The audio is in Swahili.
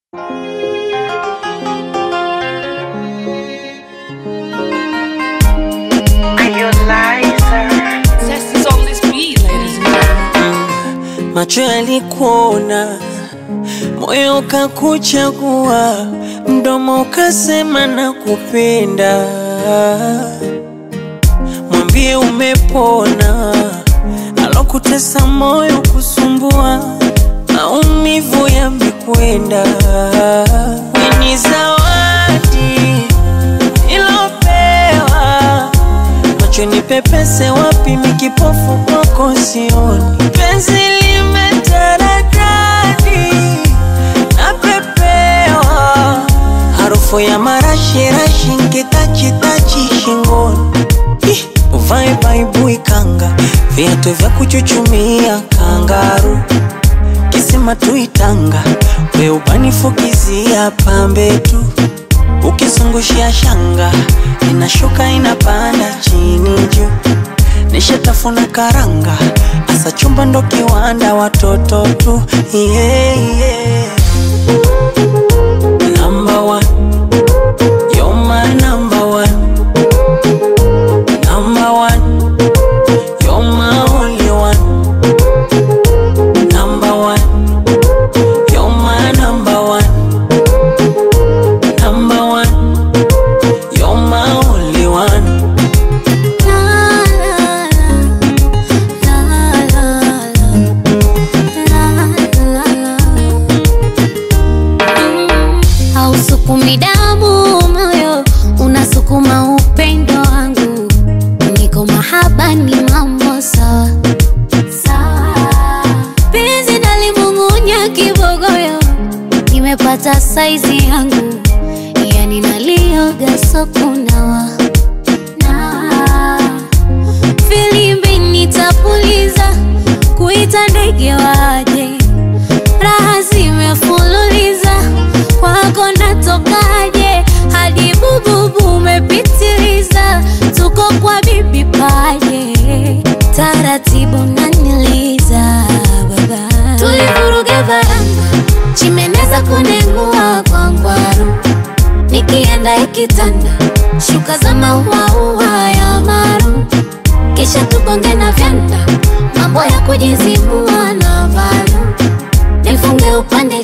Macho yalikuona, moyo ukakuchagua, mdomo ukasema nakupenda. Mwambie umepona, alokutesa moyo kusumbua, maumivu yamekwenda. Ni zawadi ilopewa macho ni pepese wapi, mikipofu kwako sioni. Penzi limetaradadi napepewa, harufu ya marashirashi nkitachitachi shingoni. Ih, Uvae baibui kanga, viatu vya kuchuchumia kangaru, kisima tuitanga, we ubanifukizia pambe tu ukizungushia shanga inashuka inapanda chini juu, nishatafuna karanga, asa chumba ndo kiwanda, watoto tu yeah, yeah. Number one, you're my number one. Number one, you're my only one. Number one, you're my number one. Number one, you're my only one. Hausukumi damu moyo, unasukuma upendo wangu. Niko mahaba ni mambo sawa sawa, penzi nalimung'unya kibogoyo, nimepata saizi yangu, yani nalioga sokunawa nawa filimbi nitapuliza, kuita ndege waje, raha zimefululiza, kwako natokaje? Hadi bububu umepitiliza, tuko kwa bibi paje, taratibu naniliza baba, tulivuruga varanga, chimeneza kunengua kwa ngwaru nikienda ikitanda shuka za mauaua ya maru, kisha tugonge na vyanda, mambo ya kujizibua na valu, nifunge upande